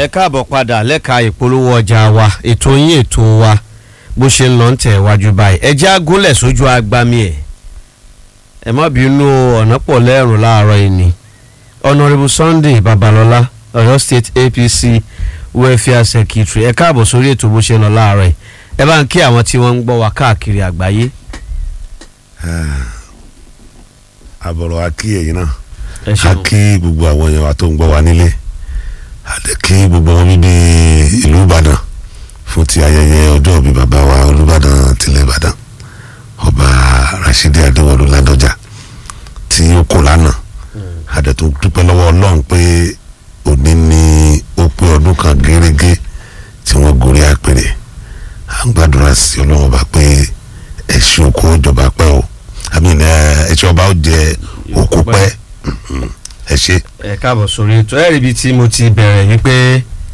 ẹ káàbọ̀ padà lẹ́ka ìpolówó ọjà wa ètò yín ètò wa bó ṣe ń lọ ń tẹ̀ wájú báyìí ẹ jẹ́ agúnlẹ̀ sójú agbami ẹ̀ ẹ má bínú ọ̀nà pọ̀ lẹ́rùn láàárọ̀ yìí ni honourable sunday babalọ́lá ọ̀yọ́ state apc welfare secretary ẹ káàbọ̀ sórí ètò bó ṣe ń lọ láàárọ̀ yìí ẹ bá ń kí àwọn tí wọ́n ń gbọ́ wa káàkiri àgbáyé. àbọ̀rọ̀ a kí ẹ̀yin náà ẹ a ṣeun kí gbogbo àwọn èèyàn wa tó ń gbọ́ wa nílé a lè kí gbogbo wọn bíbí ìlú ìbàdàn fún ti ayẹyẹ ọjọ́ ìbí bàbá wa olùbàdàn tilẹ̀ ìbàdàn ọba rasidi adéwọlú ládọjà tí ó kò lánàá a dẹ̀ tó dúpẹ́ lọ́wọ́ ọlọ́run pé òní ni ó pé ọdún kan gẹ́rẹ́gẹ́ tí wọ́n gorí àpèrè à ń gbàdúrà sí ọlọ́run ọba pé ẹ̀ṣin oko ìjọba pẹ́ o àmì ẹ̀ṣin ọba ó jẹ oko pẹ́ Mhm. ẹ ṣe. ẹ káàbọ̀ sórí ètò ẹ̀rí ibi tí mo ti bẹ̀rẹ̀ yìí pé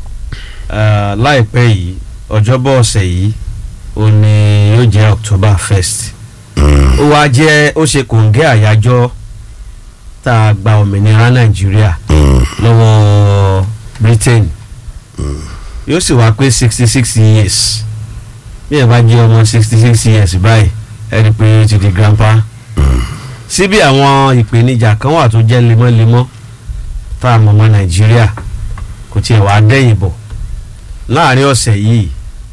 eh, láìpẹ́ yìí ọjọ́bọ̀ ọ̀sẹ̀ yìí ó ní yóò jẹ́ october first ó wá jẹ́ ó ṣe kòǹgẹ́ àyájọ́ tá a gba òmìnira nàìjíríà lọ́wọ́ britain yóò sì wá pé sixty six years bí ẹ bá jẹ́ ọmọ sixty six years báyìí ẹ rí i pé ó ti di grandpa síbi àwọn ìpèníjà kan wà tó jẹ́ lemọ́lemọ́ tá a mọ̀ mọ́ nàìjíríà kò tiẹ̀ wá dẹ́yìn bọ̀ láàrin ọ̀sẹ̀ yìí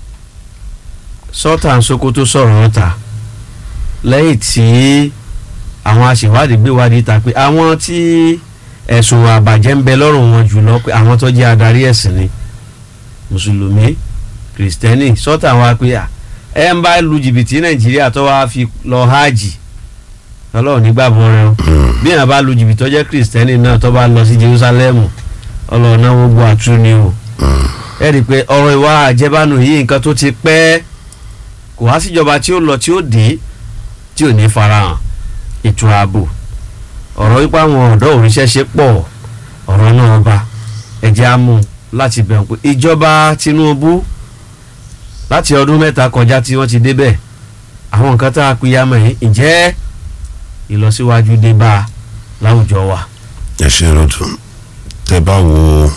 sultan sokoto sọ̀rọ̀ ọ̀tà lẹ́yìn tí àwọn aṣèwádìí gbé wádìí ta pé àwọn tí ẹ̀sùn àbàjẹ́ ń bẹ lọ́rùn wọn jùlọ pé àwọn tó jẹ́ adarí ẹ̀sìn ni mùsùlùmí kìrìsìtẹ́nì sultan wa pé à, ẹ ń bá lu jìbìtì nàìjíríà tó wá fi lọ hajj ọlọ́run nígbàgbọ́ rẹ o bí èèyàn bá lu jìbìtì tó jẹ́ kìrìsìtẹ́nì náà tó bá lọ sí jerusalem ọlọ́run náà wọ́n gbọ́ àtúrú ni o ẹ rí i pé ọ̀rọ̀ ìwà àjẹbánu yìí nǹkan tó ti pẹ́ kò wá síjọba tí ó lọ tí ó dé tí ò ní farahàn ètò ààbò ọ̀rọ̀ wípé àwọn ọ̀dọ́ òrìṣẹ́ ṣe pọ̀ ọ̀rọ̀ náà bá ẹ̀jẹ̀ á mú láti bẹ̀rù pé ìjọba tinubu láti ọdún mẹ́ta kọjá tí wọ́n ti débẹ̀ àwọn nǹkan tá a pìyàmọ̀ yìí ǹjẹ́ ìlọsíwájú dé bá a láwùjọ wa. ẹ ṣe rọdùn tẹ bá wo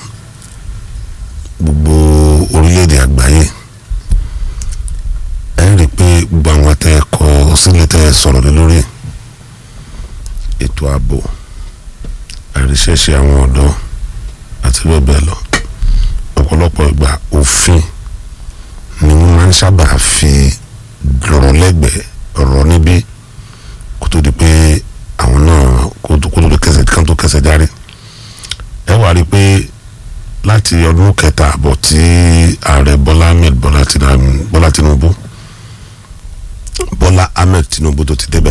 gbogbo orílẹ̀-èdè àgbáyé ẹ rí i pé gbogbo àwọn tẹ ẹ kọ sílẹ̀ tẹ ẹ sọ̀rọ̀ lé lórí ètò ààbò àríṣẹ́ṣe àwọn ọ̀dọ́ àti bẹ́ẹ̀ bẹ́ẹ̀ lọ ọ̀pọ̀lọpọ̀ ìgbà òfin ni wọ́n máa ń sábà fi lọ́rọ̀ lẹ́gbẹ̀ẹ́ ọ̀rọ̀ níbí kó tó di pé àwọn náà kó tó kó tó di kẹsẹ̀ kan tó kẹsẹ̀ járe ẹ wá rí i pé láti ọdún kẹta àbọ̀ tí ààrẹ bọ́lá ahmed bọ́lá Tinubu- bọ́lá tinubu bọ́lá ahmed tinubu tó ti débẹ̀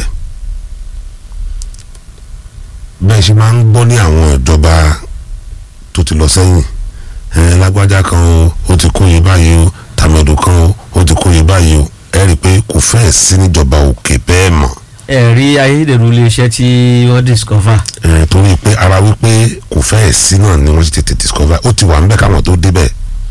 bẹ́ẹ̀ ṣe máa ń gbọ́ ní àwọn ìjọba tó ti lọ sẹ́yìn ẹ lágbájá kan o ó ti kó yé báyìí o tàmẹ̀dù kan o ó ti kó yé báyìí o ẹ rí i pé kò fẹ́ẹ̀ sí níjọba òkè bẹ́ẹ̀ mọ́ ẹ̀rí ayédèrú iléeṣẹ́ tí wọ́n discover ẹ torí pé ara wípé kò fẹ́ẹ̀ sí náà ni wọ́n ti tètè discover ó ti wà níbẹ̀ káwọn tó débẹ̀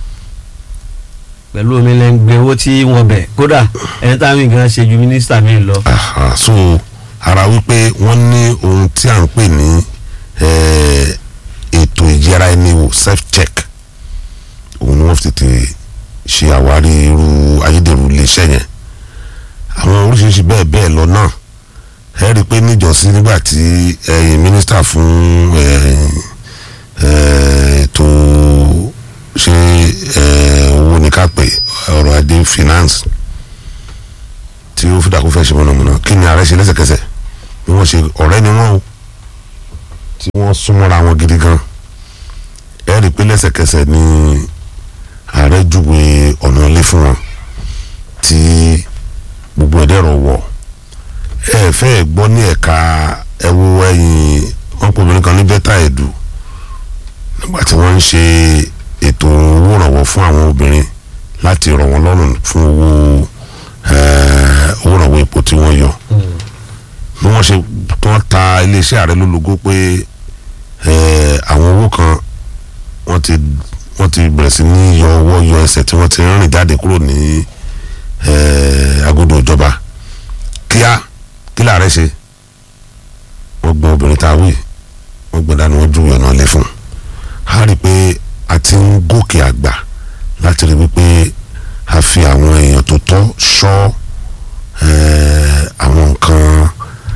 pẹ̀lú omi lẹ́ngbẹ̀ owó tí wọ́n bẹ̀ kódà ẹni táwọn nǹkan ṣe ju mínísítà mi lọ. Aha, so ara wípé wọ́n ní ohun tí à ń pè ní eh, ètò ìjẹra ẹni wò self check òun ni wọ́n fi tètè ṣe àwárí irú ayédèrú iléeṣẹ́ yẹn àwọn oríṣiríṣi bẹ́ẹ̀ bẹ́ẹ̀ lọ náà ẹ rí i pé níjọ́sí nígbà tí ẹ̀yin mínísítà fún eh, eh, ètò ṣe eh, owó ní ká pè ọrọ̀ ajé finance tí ó fi dàkú fẹ́ ṣe mọ̀nàmọ́ná kí ni ààrẹ ṣe lẹ́sẹ̀kẹsẹ̀ bí wọ́n ṣe ọ̀rẹ́ ni wọ́n o tí wọ́n súnmọ́ra wọn gidi gan ẹ rí i pé lẹ́sẹ̀kẹsẹ̀ ni ààrẹ júwe ọ̀nà ilé fún wọn tí gbogbo ẹ̀dẹ̀rọ̀ wọ̀ ẹ fẹ́ gbọ́ ní ẹ̀ka ẹ̀wọ̀ ẹ̀yìn wọn pè obìnrin kan ní bẹ́tà ẹ̀dù nígbà tí wọ́n ń ṣe ètò owó ìrànwọ́ fún àwọn obìnrin láti rọ̀ wọ́n lọ́rùn fún owó eh, owó ìrànwọ́ epo tí wọ́n yọ bí wọ́n ṣe tí wọ́n ta iléeṣẹ́ ààrẹ lólobó pé eh, àwọn owó kan wọ́n ti wọ́n ti bẹ̀rẹ̀ sí ní yọ ọwọ́ yọ ẹsẹ̀ tí wọ́n ti rìn jáde kúrò ní eh, agodo ìjọba kíá kí làárẹ̀ ṣe wọ́n gbọ́n obìnrin tá a wí wọ́n gbọ́n dání wọ́n ju ọ̀nà ilé fún un a rí i pé ti ń gòkè àgbà láti rí wípé a fi àwọn èèyàn tó tọ́ ṣọ́ eh, àwọn nǹkan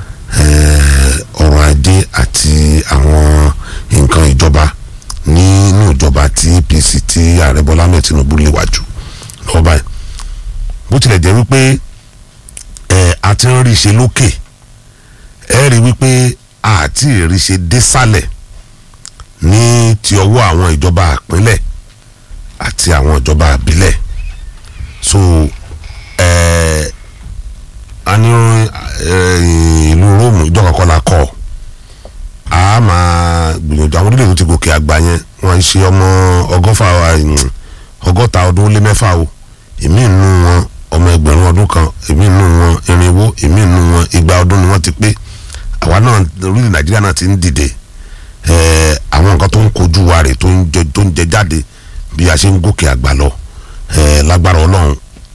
eh, ọrọ̀ ajé àti àwọn nǹkan ìjọba nínú ìjọba tí APC tí ààrẹ Bọ́lá Ahmed Tinubu léwájú lọ́wọ́ báyìí bó tilẹ̀ jẹ́ wípé ẹ̀ a ti ń rí ṣe lókè ẹ rí wípé àti rí ṣe désàlẹ̀ ní ti ọwọ́ àwọn ìjọba àpínlẹ̀ àti àwọn ìjọba àbílẹ̀ so ẹ̀ a ní ẹ̀, ìlú Róòmù ìjọba kọ́ la kọ́ a máa gbìyànjú àwọn orílẹ̀-èdè tó ti gòkè àgbà yẹn wọ́n ń ṣe ọmọ ọgọ́fà ẹ̀, ọgọ́ta ọdún ó lé mẹ́fà o èmi nù wọn ọmọ ẹgbẹ̀rún ọdún kan èmi nù wọn irinwó èmi nù wọn igba ọdún ni wọ́n ti pé àwa náà orílẹ̀ nàìjíríà náà ti ń dìde ẹ̀ẹ́ àwọn nǹkan tó ń kojú wa rè tó ń jẹ tó ń jẹ jáde bí a ṣe ń gòkè àgbà lọ ẹ̀ẹ́ lágbára ọlọ́run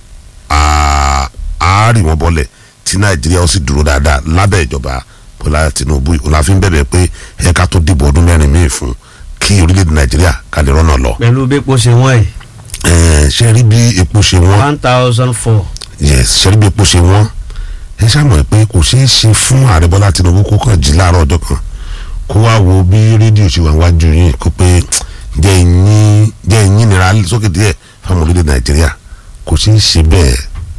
á á rì wọ́n bọ́lẹ̀ tí nàìjíríà ó sì dúró dáadáa lábẹ́ ìjọba bọ́lá tinubu òun la fi ń bẹ̀bẹ̀ pé ẹ̀ka tó dìbò ọdún mẹ́rin míì fún kí orílẹ̀-èdè nàìjíríà ká lè rọ́nà lọ pẹ̀lú bí epo ṣe wọ́n yìí ẹ̀ẹ́ ṣe rí bí epo ṣe wọ́n one thousand four yes sẹ́rí bí epo ṣe wọ́n ẹ ṣàmọ̀ pé kò ṣeé ṣe fún ààrẹ bọ́lá tinubu kó kàn jí láàárọ̀ ọjọ́ kan kó wá wo bí rédíò ṣe wà wájú yín kó pé jẹ́ ìyín jẹ́ ìyín nira sókè díẹ̀ fáwọn orílẹ̀ nàìjíríà kò ṣeé ṣe bẹ́ẹ̀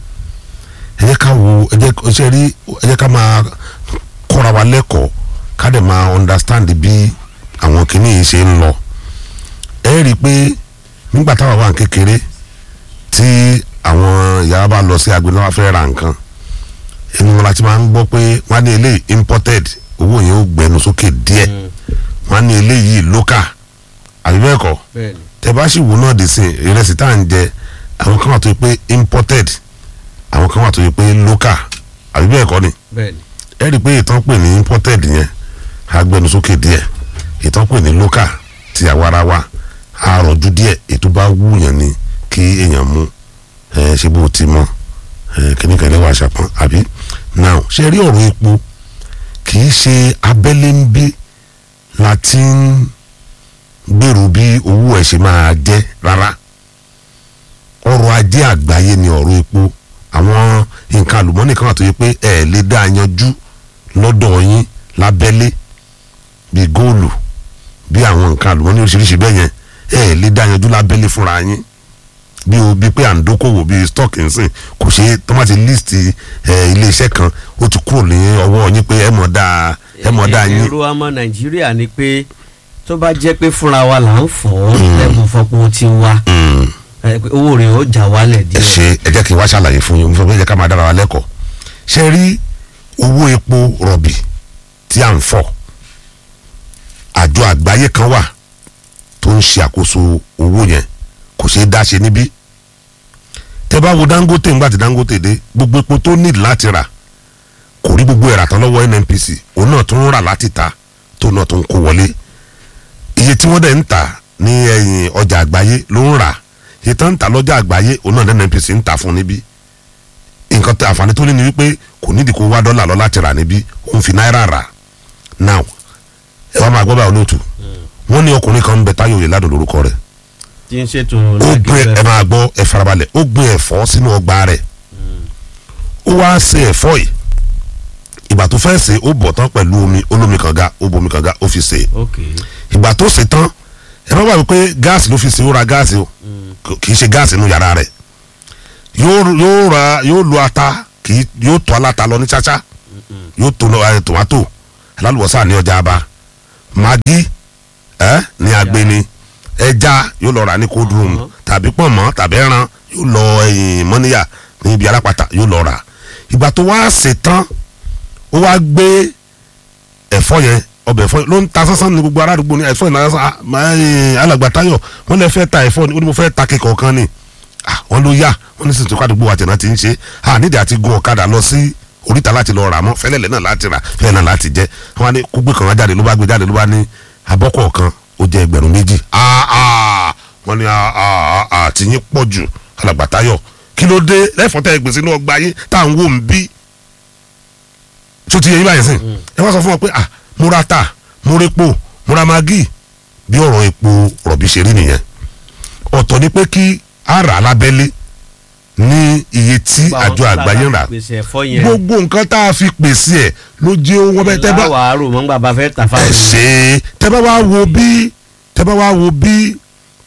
ẹ jẹ́ ká wo ẹ jẹ́ ṣe rí ẹ jẹ́ ká máa kọ́ra wa lẹ́kọ̀ọ́ ká dẹ̀ máa understand bí àwọn kìíní yìí ṣe ń lọ ẹ rí i pé nígbà táwa wà ní kékeré tí àwọn ìyá bá lọ sí agbẹnú wa fẹ́ ra nǹkan ẹnu wọn láti máa ń gbọ́ pé wọ́n á ní eléyìí imported owó yẹn ó gbẹnu sókè díẹ̀ wọ́n á ní eléyìí local àbí bẹ́ẹ̀ kọ́ bẹ́ẹ̀ni tẹ bá sì wò náà dé sí ìrẹsì tá à ń jẹ àwọn kan wà tó yẹ pé imported àwọn kan wà tó yẹ pé local àbí bẹ́ẹ̀ kọ́ ni bẹ́ẹ̀ni ẹ rí i pé ìtàn pè ní imported yẹn á gbẹnu sókè díẹ̀ ìtàn pè ní local ti àwarawa á rọ̀jú díẹ̀ ètò bá wúyàn ni kí èèyàn mú ẹ ṣe bó ti mọ ẹ kìnnìkan ilé wa ṣàpọn àbí now ṣe rí ọ̀rọ̀ epo kì í ṣe abẹ́lé ń bí la ti ń gbèrú bí owó ẹ̀ ṣe máa jẹ́ rárá ọrọ̀ ajé àgbáyé ni ọ̀rọ̀ epo àwọn nǹkan àlùmọ́nì kan wà tó yẹ pé ẹ̀ lè dá a yanjú lọ́dọ̀ yín lábẹ́lé bíi góòlù bí àwọn nǹkan àlùmọ́nì oríṣiríṣi bẹ́ẹ̀ yẹn ẹ̀ lè dá a yanjú lábẹ́lé fúnra yín bí o bí pé à ń dókòwò bí stock nsìn kò ṣe tó má ti list ẹ iléeṣẹ́ kan ó ti kúrò ní ọwọ́ yín pé ẹ mọ̀ dáa ẹ mọ̀ dáa yín. èrò ọmọ nàìjíríà ni pé tó bá jẹ́ pé fúnra wa là ń fọ́ lẹ́bùn fọpọ̀ ti wa Mm. ẹ pé owó rẹ̀ ó jà wálẹ̀ ẹ díẹ̀ ṣe ẹ jẹ́ kí n wá ṣàlàyé fún yín mo fẹ́ pé ẹ jẹ́ ká máa dára wa lẹ́kọ̀ọ́ ṣe rí owó epo rọ̀bì tí à ń fọ̀ àjọ àgbáyé kan wà tó ń ṣe àkóso owó yẹn kò ṣeé dá ṣe níbí tẹ bá wo Dangote ńgbà tí Dangote dé gbogbo epo tó nílò láti rà kò rí gbogbo ẹ̀rà tán lọ́wọ́ NNPC òun náà tún ń rà láti ta tó náà tún kó wọlé iye tí wọ́n dẹ̀ ń tà ní ẹ̀yìn ọjà àgbáyé ló ń rà iye tán ń tà lọ́jà àgbáyé òun náà ní NNPC ń tà fún níbí nǹkan tó àǹfààní tó ní ni wípé kò nídìí kó wá dọ́là lọ láti rà níbí òun fi náírà rà now ẹ wá máa gbọ́ báyìí olóòtú wọ́n ní ọkùnrin kan ń bẹ Táyọ̀ Oyèládùn lórúkọ rẹ̀ tí ń ṣètò ó gbin ẹ máa gbọ́ ẹ farabalẹ̀ ó gbin ẹ̀fọ́ sínú ọgbà rẹ̀ ó wá ṣe ẹ̀fọ́ yìí ìgbà tó fẹ́ ṣe ó bọ̀ tán pẹ̀lú omi olómi kànga ó bomi kànga ó fi ṣe ok ìgbà tó ṣe tán ẹ má gbàgbé pé gáàsì ló fi ṣe ó ra gáàsì o kì í ṣe gáàsì inú yàrá rẹ̀ yóò yóò ra yóò lo ata kì í yóò tó aláta lọ ní ṣáṣá yóò tó lọ ẹ tòmátò alálùbọ́sà ní ọjà aba magi ẹ ní agbeni ẹja yóò lọ rà ní cold room Uh-huh. tàbí pọ̀nmọ́ tàbí ẹran yóò lọ ẹyìn mọ́níyà ní ibi alápàtà yóò lọ rà ìgbà tó wá ṣe tán ó wá gbé ẹ̀fọ́ yẹn ọbẹ̀ ẹ̀fọ́ yẹn ló ń ta sánsán ní gbogbo aládùúgbò ní ẹ̀fọ́ yẹn náà sá alàgbà Táyọ̀ wọ́n lè fẹ́ ta ẹ̀fọ́ ni ó ní mo fẹ́ ta kíkọ̀ kan ni Ah, wọ́n ló yá wọ́n ní sì tún kádùúgbò àtẹ̀nà ti ń ṣe à nídìí àti gun ọ̀kadà lọ sí oríta láti lọ rà mọ́ fẹ́lẹ́lẹ̀ náà láti rà fẹ́lẹ́ náà láti jẹ́ wọ́n á ní kó gbé kan wá jáde ló bá gbé jáde ló bá ní abọ́kọ̀ kan ó jẹ́ ẹgbẹ̀rún méjì Ah, ah, wọ́n ní ah, ah, ah, àti yín pọ̀ jù alàgbà Táyọ̀ kí ló dé lẹ́fọ̀ọ́ tẹ́ gbèsè inú ọgbà yín tá à ń wò ń bí tó ti yẹ yín báyìí sìn ẹ wá sọ fún wọn pé ah mo ra ta mo ra epo mo ra magi bí ọ̀rọ̀ epo rọ̀bì ṣe rí nìyẹn ọ̀tọ̀ ni pé kí a rà á lábẹ́lé ní iye tí àjọ àgbáyé ń rà pèsè ẹ̀fọ́ yẹn gbogbo nǹkan tá a fi pèsè ẹ̀ ló jẹ́ owó bẹ́ẹ̀ tẹ́ bá láwàá rò mọ́ nígbà bá fẹ́ tà ẹ fáwọn ṣe tẹ́ bá wá wo bí tẹ́ bá wá wo bí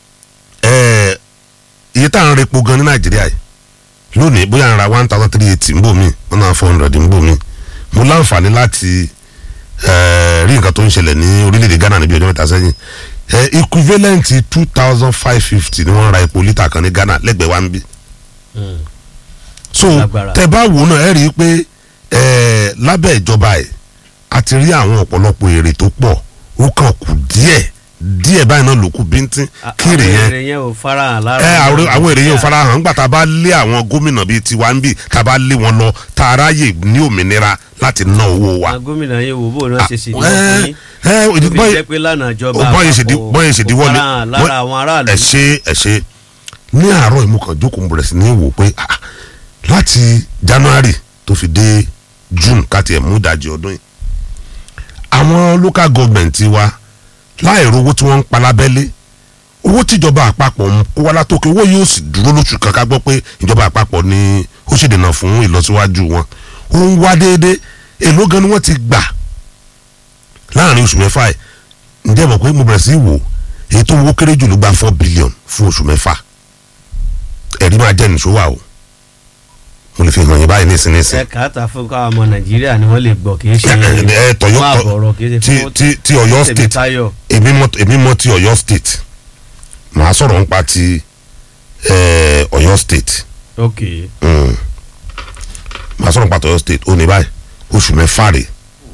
ẹ iye tá à ń repo gan ní nàìjíríà yìí lónìí bóyá à ń ra one thousand three eighty ń bò mí one thousand four hundred ń bò mí mo láǹfààní láti ẹ rí nǹkan tó ń ṣẹlẹ̀ ní orílẹ̀-èdè ghana níbi ọjọ́ mẹ́ta sẹ́yìn ẹ equivalent two thousand five fifty ni wọ́n ra epo lítà kan ní ghana lẹ́gbẹ̀ẹ́ wa ń bí Mm. so Lágbára. tẹ bá wò náà ẹ rí i pé ẹ lábẹ́ ìjọba ẹ̀ a ti rí àwọn ọ̀pọ̀lọpọ̀ èrè tó pọ̀ ó kàn kù díẹ̀ díẹ̀ báyìí náà ló kù bíntín kí èrè yẹn àwọn èrè yẹn ò farahàn lára ẹ àwọn àwọn èrè yẹn ò farahàn nígbà tá a bá lé àwọn gómìnà bíi tiwa ń bì tá a bá lé wọn lọ tá a ráyè ní òmìnira láti ná owó wa. àwọn gómìnà yẹn wò bó náà ṣe sì ní ẹ ọkùnrin ẹ tó fi bọ́yì jẹ́ pé lánàá ìjọba bọ́yì ṣèdí àpapọ̀ bọ́yì ṣèdí kò wọlé farahàn lára àwọn aráàlú ẹ ṣe ẹ ṣe ní àárọ̀ ìmúkan jókòó mo bẹ̀rẹ̀ sí ní wò pé ah, láti january tó fi dé june káti ẹ̀ mú ìdajì ọdún yìí àwọn local government wa láì rówó tí wọ́n ń pa lábẹ́lé owó tíjọba àpapọ̀ ń kó wá látòkè owó yóò sì dúró lóṣù kan ká gbọ́ pé ìjọba àpapọ̀ ni ó ṣèdènà fún ìlọsíwájú wọn ó ń wá déédéé èló gan ni wọ́n ti gbà láàrin oṣù mẹ́fà ẹ̀ ǹjẹ́ mọ̀ pé mo bẹ̀rẹ̀ sí í wò èyí tó wó kéré jù ló gba four billion fún oṣù mẹ́fà ẹ̀rí máa jẹ́ nìṣó wà o mo lè fi hàn yín báyìí nísinsìnyí ẹ kàátà fún káwọn ọmọ nàìjíríà ni wọ́n lè gbọ́ kì í ṣe ẹ tọyọ fún àbọ̀rọ̀ kì í ṣe ti fún ti ti Ọ̀yọ́ state Tèmítáyọ̀ èmi mọ̀ èmi mọ̀ ti Ọ̀yọ́ state màá sọ̀rọ̀ nípa ti eh, Ọ̀yọ́ state ok mm. màá sọ̀rọ̀ nípa ti Ọ̀yọ́ state ó ní báyìí oṣù mẹ́fà rè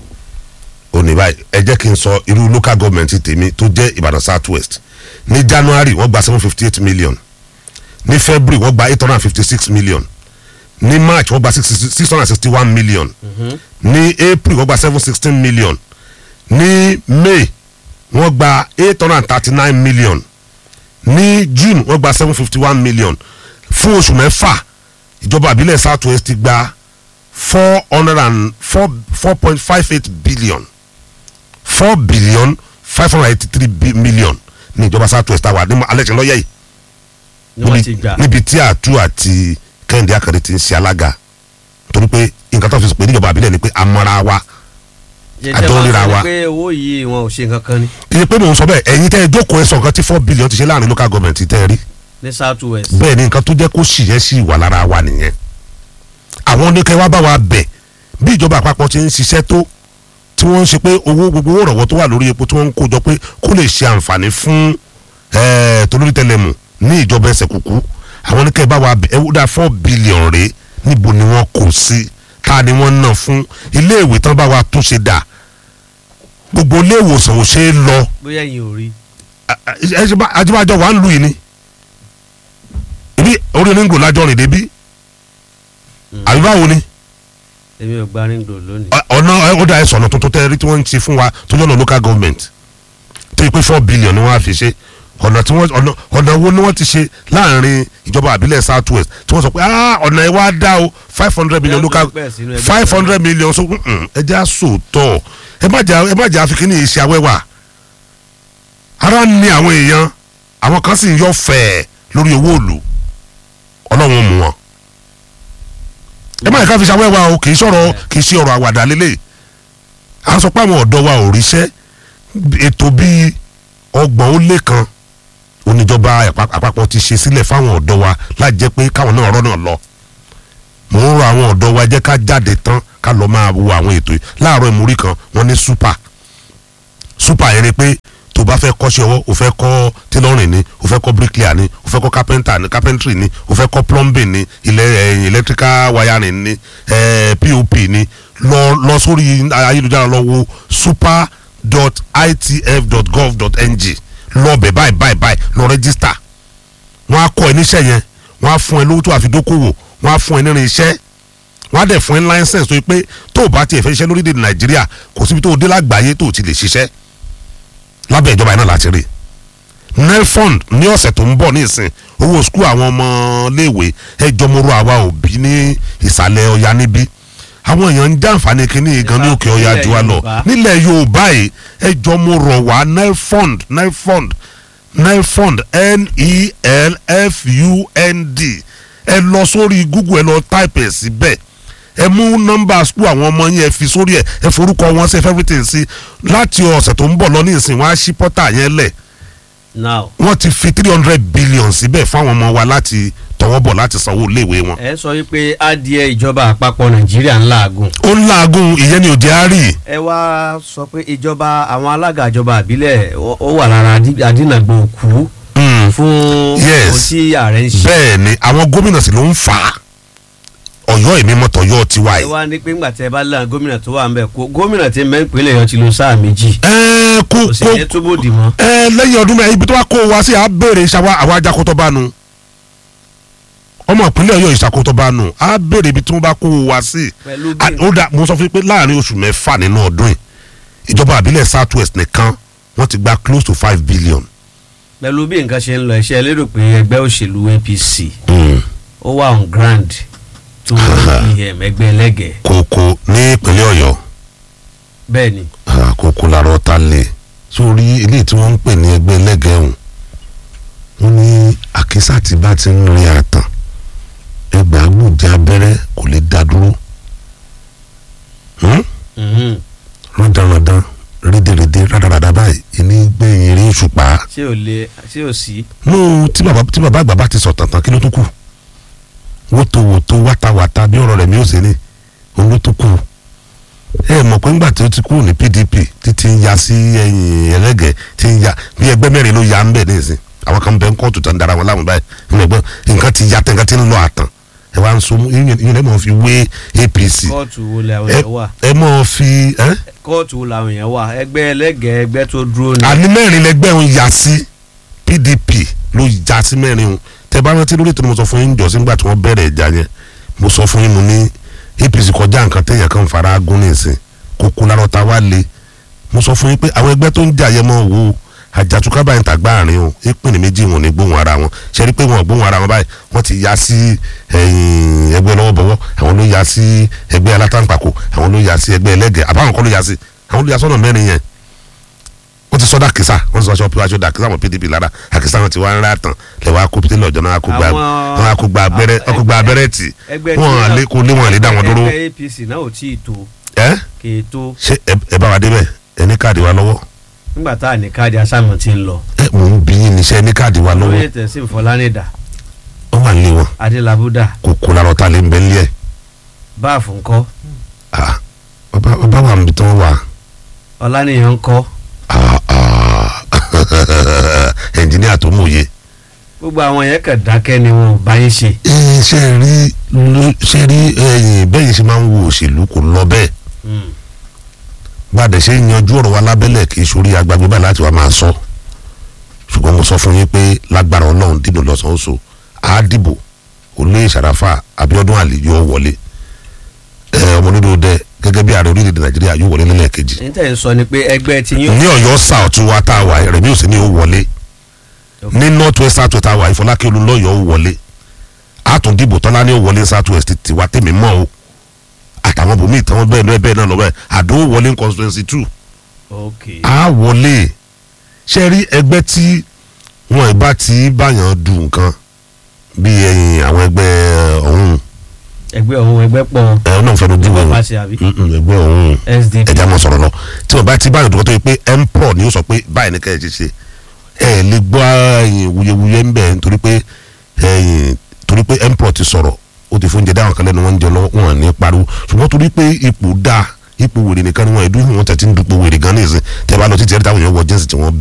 ó ní báyìí ẹ jẹ́ kí n sọ irú local government tèmi tó jẹ́ Ìbàdàn south west ní January wọ́n gba seven fifty eight million ní February wọ́n gba eight hundred and fifty six million ní March wọ́n gba six hundred and sixty one million ní April wọ́n gba seven sixteen million ní May wọ́n gba eight hundred and thirty nine million ní June wọ́n gba seven fifty one million fún oṣù mẹ́fà ìjọba àbílẹ̀ south west ti gba four hundred and four four point five eight billion four billion five hundred eighty three million ní ìjọba south west àwa ní alẹ́ tí ń lọ́yẹ̀ yìí ni wọ́n ti gbà níbi tí àtú àti kẹ́hìndé akadé ti ń ṣe alága torí pé nǹkan tó fi pè níjọba àbílẹ̀ ni pé amọ́ra wa àjọ jẹjẹ ríra máa wa. sọ pé owó yìí wọn ò ṣe nǹkan kan ní kì í pé mò ń sọ bẹ́ẹ̀ ẹ̀yin tẹ́ ẹ jókòó ẹ sọ nǹkan tí four billion ti ṣe láàrin local government tẹ́ ẹ rí ní south west bẹ́ẹ̀ ni nǹkan tó jẹ́ kó sì yẹ sí ìwà lára wa nìyẹn àwọn oníkẹ́ wa bá wa bẹ̀ bí ìjọba àpapọ̀ ti ń ṣiṣẹ́ tó tí wọ́n ń ṣe pé owó gbogbo owó ìrànwọ́ tó wà lórí epo tí wọ́n ń kó jọ pé kó lè ṣe àǹfààní fún ẹ̀ẹ́ tolórí tẹlẹmù ní ìjọba ẹsẹ̀ kúkú àwọn oníkẹ́ bá wa bẹ̀ ẹ wúdà four billion rèé níbo ni wọ́n kò sí ká ni wọ́n ná fún iléèwé tán bá wa tún ṣe dà gbogbo ilé ìwòsàn ò ṣe é lọ bóyá yìí ò rí ẹ ṣe bá ajibajọ wà ń lu yìí ni ibi orí oníngò lájọ rìn débi àbí báwo ni èmi ò gba ríngò lónìí Ọ- ọ̀nà ẹ, ó dà ẹ sọ̀nà tuntun tẹ́ ẹ rí tí wọ́n ń ṣe fún wa tó yọ̀nà local government tó yẹ pé four billion ni wọ́n á fi ṣe ọ̀nà tí wọ́n ọ̀nà ọ̀nà wo ni wọ́n ti ṣe láàrin ìjọba àbílẹ̀ south west tí wọ́n sọ pé ah ọ̀nà ẹ wá dá o five hundred million local Ẹgbẹ́ sínú ẹgbẹ́ five kan. hundred million so mm, ẹ jẹ́ àsòótọ́ ẹ má jà ẹ má jà àfikín ní iṣẹ́ awẹ́wà ara ń ní àwọn èèyàn àwọn kan sì ń yọ fẹ́ẹ̀ lórí owó òòlù ọlọ́run mú wọn ẹ má yẹ ká fi ṣàwẹ́wà o kì í sọ̀rọ̀ kì í ṣe ọ̀rọ̀ àwàdà lélẹ̀ à ń sọ pé àwọn ọ̀dọ́ wa ò ríṣẹ́ ètò bíi ọgbọ̀n ó lé kan oníjọba àpá- àpapọ̀ ti ṣe sílẹ̀ fáwọn ọ̀dọ́ wa láì jẹ́ pé káwọn náà ọ̀rọ̀ náà lọ mò ń rọ àwọn ọ̀dọ́ wa jẹ́ ká jáde tán ká lọ máa wo àwọn ètò yìí láàárọ̀ ìmúrí kan wọ́n ní super super yẹn ni pé tó bá fẹ́ kọ́ṣẹ́ ọwọ́ o fẹ́ kọ́ tailoring ni o fẹ́ kọ́ bricklayer ni o fẹ́ kọ́ carpenter ni carpentry ni o fẹ́ kọ́ plumbing ni ilẹ̀ ẹ̀yìn electrical wiring ni eh, pop ni lọ lọ sórí ayélujára lọ wo super.itf.gov.ng lọ bẹ̀ báyìí báyìí báyìí lọ register wọ́n á kọ́ ẹ níṣẹ́ yẹn wọ́n á fún ẹ lówó tó àfi dókòwò wọ́n á fún ẹ nírin iṣẹ́ wọ́n á dẹ̀ fún ẹ license tó yẹ pé tó o bá tiẹ̀ fẹ́ ṣiṣẹ́ lórílẹ̀‐èdè nàìjíríà kò síbi tó o dé lágbàáyé tó o ti lè ṣiṣẹ́ lábẹ́ ìjọba yẹn náà láti rí nelfund ní ọ̀sẹ̀ tó ń bọ̀ ní ìsìn owó skul àwọn ọmọléèwé ẹjọ́ mọ́rọ́ àwa òbí ní ìsàlẹ̀ ọ̀yà níbí àwọn èèyàn ń jàǹfààní kínní gan ní òkè ọ̀yà jù wá lọ Yorùbá. nílẹ̀ yorùbá yìí ẹjọ́ mọ́rọ̀ wá nelfund nelfund nelfund n-e-l-f-u-n-d ẹ lọ sórí google ẹ lọ type ẹ síbẹ̀ ẹ mú nọ́mbà school àwọn ọmọ yẹn ẹ fi sórí ẹ ẹ forúkọ wọn sí ẹ fẹ́ everything sí láti ọ̀sẹ̀ tó ń bọ̀ lọ ní ìsìn wọn á ṣí pọ́tà yẹn lẹ̀ now wọ́n ti fi three hundred billion síbẹ̀ fáwọn ọmọ wa láti tọwọ́ bọ̀ láti sanwó iléèwé wọn. ẹ sọ wípé adìẹ ìjọba àpapọ̀ nàìjíríà ń làágùn ó ń làágùn ìyẹn ni òjì á rí ẹ wá sọ pé ìjọba àwọn alága ìjọba àbílẹ̀ ó ó wà lára adí- adínàgbò òkú fún Yes. ohun tí ààrẹ ń ṣe bẹ́ẹ̀ ni àwọn gómìnà sì ló ń fà á ọ̀yọ́ èmi mọ́tò ọ̀yọ́ tiwa ẹ yìí. wá ní pé ńgbà tí ẹ bá lẹ́yìn gómìnà tó wà ń bẹ̀ kó gómìnà tí mẹ́ ìpínlẹ̀ yọ ti lo sáà méjì ẹ kó kò sì kó ní túbọ̀ dì mọ́ ẹ lẹ́yìn ọdún mẹ́rin ibi tó wá kó wa sí à béèrè ìṣàwá àwọn ajakótó bá nu ọmọ ìpínlẹ̀ ọ̀yọ́ ìṣàkótó bá nu à béèrè ibi tí wọ́n bá kó wa sí. pẹ̀lú Ah, bí ó dà mo sọ fún yín pé láàrin oṣù mẹ́fà nínú ọdún yìí ìjọba àbílẹ̀ south west nìkan wọ́n ti gba close to five billion. pẹ̀lú bí nǹkan ṣe ń lọ iṣẹ́ lérò pé ẹgbẹ́ òṣèlú APC ó wà on ground tó ìhẹ̀m ẹgbẹ́ ẹlẹ́gẹ̀ẹ́ kókó ní ìpínlẹ̀ ọ̀yọ́ bẹ́ẹ̀ ni Ah, kókó larọ́ ta lè sórí eléyìí tí wọ́n ń pè ní ẹgbẹ́ ẹlẹ́gẹ̀ẹ́hùn wọ́n ní àkísà tí bá ti ń rin àtàn ẹgbẹ́ agbóòjì abẹ́rẹ́ kò lè dá dúró Hmm? Mhm. rọ́dàrọ́dàn rédèrèdè rádaràdà báyìí ìní gbẹ̀yìn eré òṣùpá ṣé ò lè ṣé ò sí nù tí bàbá tí bàbá àgbà bá ti sọ tàntàn kí ló tó kù wótòwótò wátawàta bí ọ̀rọ̀ rẹ̀ mi ò sí ni òun ló tó kù ẹ mọ̀ pé ńgbà tí ó ti kúrò ní PDP títí ń ya sí ẹ̀yìn ẹlẹ́gẹ̀ẹ́ tí ń ya bí ẹgbẹ́ mẹ́rin ló ya ń bẹ̀ nísìn àwọn kan bẹ ń kóòtù tó ń dara wọn láwọn báyìí nínú ẹgbẹ́ nǹkan ti ya tẹ̀ nǹkan ti ń lọ àtàn ẹ wá ń so mú ìyẹn ìyẹn lẹ́mọ̀ fi wé APC kóòtù wo làwọn ẹ èèyàn wà ẹ mọ̀ fi ẹ́ kóòtù wo làwọn èèyàn wà ẹgbẹ́ ẹlẹ́gẹ̀ẹ́ ẹgbẹ́ tó dúró ni àní mẹ́rin lẹgbẹ́ òun yà sí PDP ló yà sí mẹ́rin òun tẹ bá rántí lórí ètò ni mo sọ fún yín jọ sígbà tí wọ́n bẹ̀rẹ̀ ìjà yẹn mo sọ fún yín mo ní APC kọjá nǹkan téèyàn kan fara gún ní ìsìn kókó lárọ́ ta wá le mo sọ fún yín pé àwọn ẹgbẹ́ tó ń jà yẹn mọ́ wo àjàtúkà báyìí tàgbà àárín o ìpínlẹ̀ méjì wọn ní gbóhùn ara wọn ṣe rí pé wọn ò gbóhùn ara wọn báyìí wọ́n ti ya sí ẹ̀yìn ẹgbẹ́ lọ́wọ́bọ̀wọ́ àwọn ló ya sí ẹgbẹ́ alátàǹpàkò àwọn ló ya sí ẹgbẹ́ ẹlẹ́gẹ̀ẹ́ àbáwọn kọ́ ló ya sí àwọn ló ya sọ́nà mẹ́rin yẹn wọ́n ti sọ́dà kìsà wọ́n ti sọ aṣọ aṣọ dà kìsà wọn pdp lára àkìsà wọn ti wá ń rà tán lẹ́wọ́ akópítẹ́ lọ́jọ́ náà kó gba Àwọn- wọn kó gba abẹ́rẹ́ wọn kó gba abẹ́rẹ́ tì ẹgbẹ́ wọn à lé kó lé wọn à lè dá wọn dúró ẹgbẹ́ APC náà ò tí ì tó ẹ kì í tó ṣé ẹ- ẹ bá wa débẹ̀ ẹ ní káàdì wa lọ́wọ́ nígbà tá à ní káàdì asámọ̀ tí ń lọ ẹ mò ń bí yín níṣẹ́ ní káàdì wa lọ́wọ́ lóye tẹ̀sí ìfọlánìdà wọ́n wà nílé wọn adélábúdà kò kó lára ọ̀tá lé ń bẹ́ nílé ẹ̀ báàfù ńkọ́ Ah, ọba ọba wà níbi tí wọ́n wà ọlánìyàn ńkọ́ Ah, ah. ẹnjìníà tó mòye gbogbo àwọn yẹn kàn dákẹ́ ni wọn ò bá yín ṣe ẹ ṣe rí ló- ṣe rí ẹ̀yin bẹ́ẹ̀ ṣe máa ń wo òṣèlú kò lọ bẹ́ẹ̀ Mm. gbàdé ṣe ń yanjú ọ̀rọ̀ wa lábẹ́lẹ̀ kì í sórí agbágbé báyìí láti wá máa sọ ṣùgbọ́n mo sọ fún yín pé lágbára ọlọ́run dìbò lọ́sàn-án oṣù á dìbò olóyè sàràfà abiodun ali yóò wọlé ẹ ọmọ nínú dẹ gẹ́gẹ́ bí ààrẹ orílẹ̀-èdè nàìjíríà yóò wọlé lẹ́lẹ́kejì ní tẹ̀ ń sọ ni pé ẹgbẹ́ tí yín ní ọ̀yọ́ south wa tá a wà rẹ̀mí òsì ni ó wọlé ní north west south tá a wà ìfọlákẹ́ olùlọ́yọ̀ ó wọlé àtúndìbò tọ́lá ní ó wọlé south west tiwa tèmi mọ́ o àtàwọn bòmíì tàwọn bẹ́ẹ̀ náà bẹ́ẹ̀ náà lọ bẹ́ẹ̀ àdó wọlé ní constituency two ok a wọlé ṣe rí ẹgbẹ́ tí wọn ìbá ti báyàn du nǹkan bí ẹyin àwọn ẹgbẹ́ ọ̀hún ẹgbẹ́ ọ̀hún ẹgbẹ́ pọ̀ ẹ náà fẹnu díwọ̀ ẹgbẹ́ wọn pàṣẹ àbí ẹgbẹ́ ọ̀hún SDP ẹja mọ sọ̀rọ̀ lọ tí wọn bá ti báyàn dùkọ́ tó yẹ pé empro ni ó sọ pé báyìí ní kẹ́hìn ṣe ṣe ẹ lè gbọ́ ẹyin wuyewuye ń bẹ̀ nítorí pé ẹyin torí pé empro ti sọ̀rọ̀ ó ti fóúnjẹ dáhùn kan lẹ́nu wọn ń jẹ lọ́wọ́ wọn ní pariwo ṣùgbọ́n torí pé ipò dáa ipò wèrè nìkan ni wọn ẹ̀dùn wọn tẹ̀ ti ń dupò wèrè gan ní ìsìn tẹ́ bá lọ títí ẹ̀rí táwọn èèyàn wọ jẹ́nsì tí wọ́n